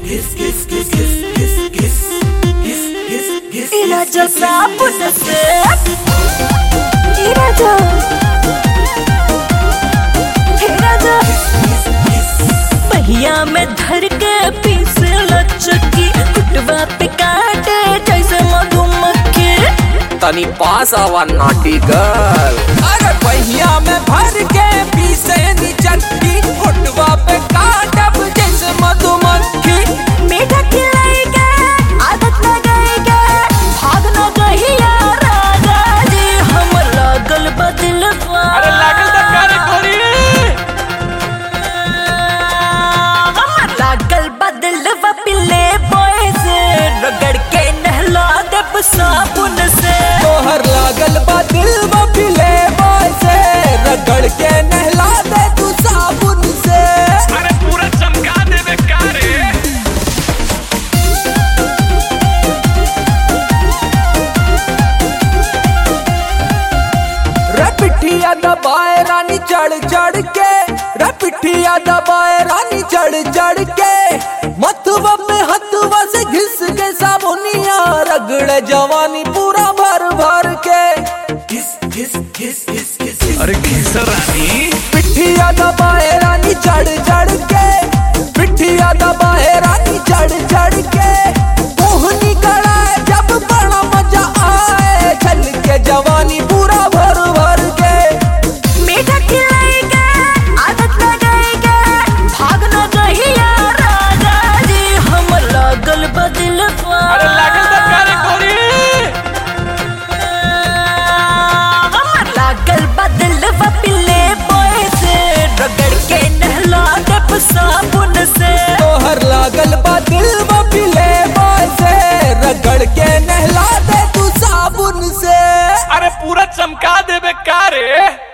İlaca sabun sık İlaca İlaca पहिया में धर के पीस लचकी कुटवा पे काटे जैसे मधुमक्खी तनी पास आवा नाटी गर्ल अरे पहिया में भर के पीसे नी चटकी होटवा पे काटब जैसे मधुमक्खी मीठा खिलाएगा आदत न गएगा भाग न गहिया राजा जी हम लागल बदलवा अरे लागल त करे कोरी हम लागल बदलवा पिले बॉय से रगड़ के नहला देब साबुन से तोहर लागल बा दिल में पिले बॉय से रगड़ के नहला दे तू साबुन से अरे पूरा चमका देवे का रे रे पिठिया दबाए रानी चढ़ चढ़ के रे पिठिया दबाए रानी चढ़ चढ़ के मथुआ में हथुआ से घिस के साबुनिया रगड़े जवानी पूरा भर भर के अरे घिसर रानी पिठिया दबाए रानी चढ़ चढ़ के पिठिया दबाए रानी चढ़ चढ़ के मोहनी कड़ाए जब बड़ा मजा आए छल के जवानी पूरा भर भर के मीठा खिलाएगा आदत न गएगा भाग न गहिया राजा जी हम लागल बदलवा अरे लागल त करे कोरी हम लागल बदलवा पिले बॉय से रगड़ के नहला देब साबुन से तोहर लागल बा दिल में पिले बॉय से रगड़ के नहला दे तू साबुन से अरे पूरा चमका देवे का रे